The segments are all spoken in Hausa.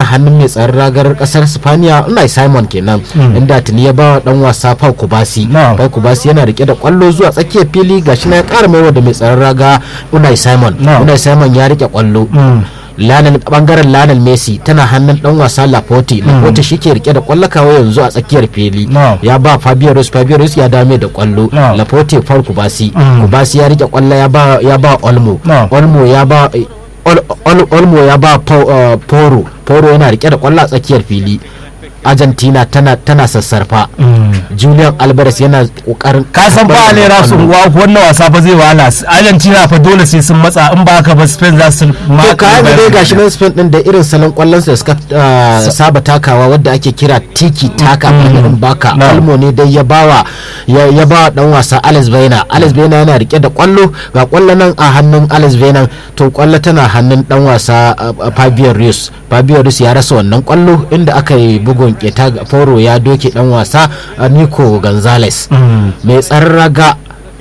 hannun mai tsaron ragar kasar Spaniya Unai Simon kenan inda tuni ya bawa dan wasa Pau Kubasi Na'am. Pau Kubasi yana rike da kwallo zuwa tsakiyar fili gashi na ya kara maiwa da mai tsaron raga Unai Simon Na'am. Unai Simon ya rike kwallo Lionel bangaren Lionel Messi tana hannun dan wasa Laporte Laporte shike rike da kwallo kawo yanzu a tsakiyar fili Na'am. ya ba Fabio Ruiz Fabio Ruiz ya dame da kwallo Na'am. Laporte Paul Kubasi Mm. Kubasi ya rike kwallo ya ba ya ba Olmo Na'am. Olmo ya ba Ol- Ol- Olmo ya ba Pau- uh, Poro Poro yana rike da kwallo a tsakiyar fili Argentina tana tana sassarfa Julian Alvarez yana kokarin ka san fa ne rasu unguwa wannan wasa fa zai wahala Argentina fa dole sai sun matsa in ba haka ba Spain za su ma to kayan da dai gashi nan Spain din da irin salon kwallon da suka uh, saba takawa wadda ake kira tiki taka in baka No. Olmo ne dai ya bawa ya, ya bawa dan wasa Alex Baina Alex Baina yana rike da kwallo ga kwallo nan a hannun Alex Baina to kwallo tana hannun dan wasa uh, uh, Fabio Ruiz Fabio Ruiz ya rasa wannan kwallo inda aka yi bugun keta ga Foro ya doke dan wasa uh, Nico Gonzalez mai tsaron raga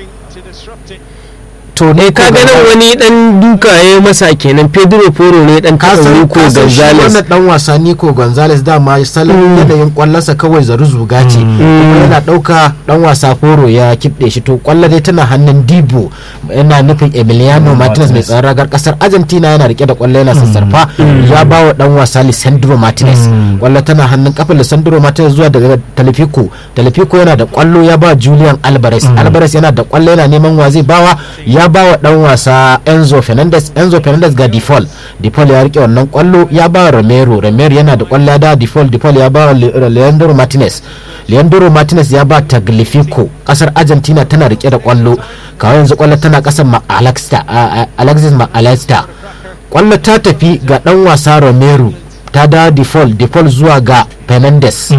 to ne ka ga nan wani dan duka ya masa kenan pedro poro ne dan ka taɓa san Nico ka san shi gonzalez wannan dan wasa Nico Gonzalez dama salon yanayin kwallonsa kawai zaru zuga ce kuma yana dauka dan wasa Foro ya kibde shi to kwallo dai tana hannun Dibo yana nufin Emiliano Martinez mai tsaron ragar kasar Argentina yana rike da kwallo yana sassarfa ya ba wa dan wasa Lisandro Martinez kwallo tana hannun kafin Lisandro Martinez zuwa daga Talifico Talifico yana da kwallo ya ba Julian Alvarez Alvarez yana da kwallo yana neman wa zai bawa ya ba wa dan wasa Enzo Fernandez Enzo Fernandez ga Default Default ya rike wannan kwallo ya ba wa Romero Romero yana da kwallo ya da Default Default ya ba wa Le- Leandro Martinez Leandro Martinez ya ba Tagliafico kasar Argentina tana rike da kwallo kawai yanzu kwallo tana kasar Ma Alexta a- a- Alexis Ma Alexta kwallo ta tafi ga dan wasa Romero ta da Default Default zuwa ga Fernandez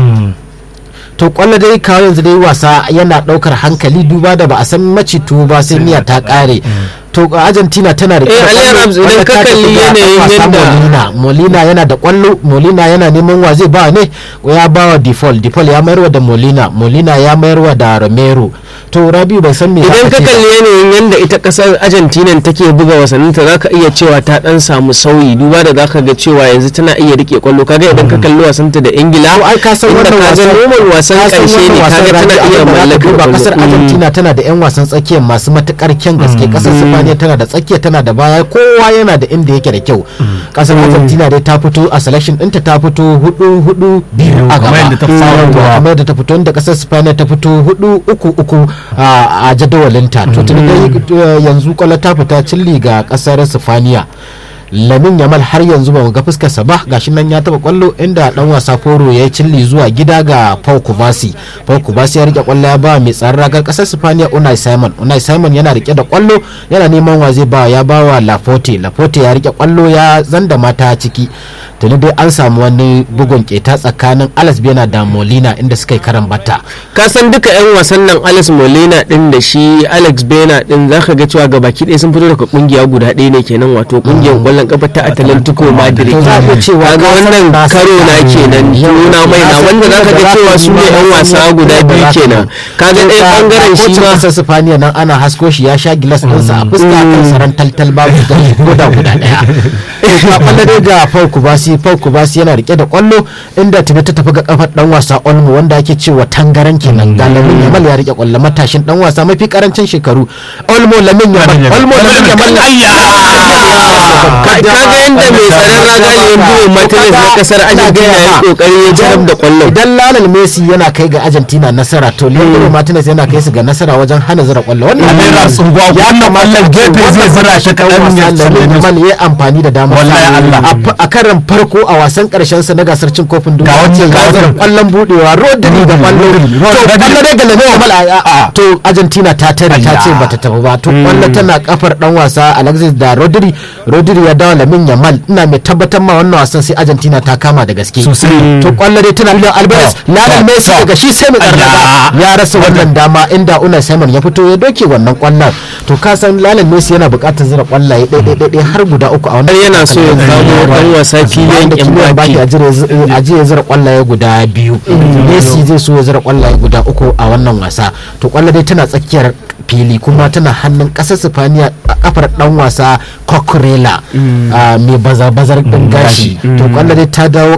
to kwallo dai kawo yanzu dai wasa yana daukar hankali duba da ba a san macitu ba sai miya ta kare to argentina tana da Eh, Ali Arabs, idan ka kalli yanayin yadda- molina molina yana da kwallo molina yana neman wa zai ba ne ya ba wa default default ya mayarwa da molina molina ya mayarwa da romero to rabiu bai san me idan zaka ka ce ba. kalli yanayin yadda ita kasar argentina take buga wasanninta za ka iya cewa ta dan samu sauyi duba da za ka ga cewa yanzu tana iya rike kwallo kaga idan ka kalli wasanta da ingila to ai ka san inda wannan ka ga wasan normal wasan ka san karshe ne wannan wasan kaga tana Rabi'u, iya abin da zaka mallakar duba kwallo. kasar Mm. argentina tana da yan wasan tsakiya masu matukar kyan gaske kasar sifaniya tana da tsakiya tana da baya kowa yana da inda yake da kyau kasar argentina dai ta fito a selection ɗinta ta fito hudu hudu biyu a kamar gaba yadda ta fara Yawwa, zuwa. kamar yadda ta fito inda kasar spaniya ta fito hudu uku uku a a jadawalinta to tuni dai eh, yanzu kwallo ta fita cilli ga kasar sifaniya lamin yamal har yanzu ba mu ga fuskarsa ba gashi nan ya taba kwallo inda dan wasa foro ya yi cilli zuwa gida ga pau kubasi pau kubasi ya rike kwallo ya ba mai tsaron ragar kasar sifaniya unai simon unai simon yana rike da kwallo yana neman wa zai ba ya ba wa lafote lafote ya rike kwallo ya zanda mata ciki tuni dai an samu wani bugun keta tsakanin alas bena da molina inda suka yi karan bata ka san duka 'yan wasan nan alex molina din da shi alex bena din za ka ga cewa gabaki ɗaya sun fito daga kungiya guda ɗaya ne kenan wato kungiyar kwallon kafa ta atlantico madrid To za a iya cewa kaga ka san wannan ba su karo na da- kenan Yau, nuna mai na na san wanda za ka inda ga za cewa ka su ne nuna 'yan ma wasa sun guda inda biyu za ka kenan nuna. kaga To ɗaya ga- bangaren ga shi kocin ma kasar sifaniya nan ana hasko shi ya sha gilas ɗinsa a fuska kan saran taltal babu da guda guda ɗaya to a kwallo dai ga Paul Kubasi Paul Kubasi yana rike da kwallo inda tuni ta tafi ga kafar dan wasa Olmo wanda ake cewa tangaran kenan ga Lamin Yamal ya rike kwallo matashin dan wasa mafi karancin shekaru Olmo Lamin Yamal Olmo Lamin Yamal ka ga yadda mai tsaron raga Leandro Martinez na kasar Argentina ya yi kokari ya jaram da kwallon idan Lionel Messi yana kai ga Argentina nasara to Leandro Martinez yana kai su ga nasara wajen hana zira kwallo wannan Abin ya rasu unguwa, wannan kwallon gefe zai zira shi kaɗan ya tsalle musu. Yamal ya amfani da damar Wallahi Allah. a f- a karan farko a wasan karshen sa na gasar cin kofin duniya Ga wancan ya zira gazar. kwallon budewa Rodri da kwallo Rodri, to Rodri. kwallo dai ga Lamine Yamal a- a- to Argentina ta tare ta ce Ayya. bata tafi ba to kwallo tana kafar dan wasa Alexis da Rodri Rodri ya dawo Lamin Yamal ina mai tabbatar ma wannan wasan sai Argentina ta kama da gaske Sosai. to kwallo dai tana Julian Alvarez To, Lionel to, Messi to. daga shi sai mai Ayya. karnaga ya rasa wannan dama inda Unai Simon ya fito ya doke wannan kwallon to ka san Lionel Messi yana buƙatar zira kwallaye ɗaya ɗaya ɗaya har guda uku a wannan har yana so ya zamo dan wasa bayan filiyan da kimiyyar baki a Mbappe jire ya zira kwallaye guda biyu Messi zai so ya zira kwallaye guda uku a wannan wasa to kwallo dai tana tsakiyar fili kuma tana hannun ƙasar Sifaniya a kafar dan wasa Coquerella mai baza-bazar ɗin gashi to kwallo dai ta dawo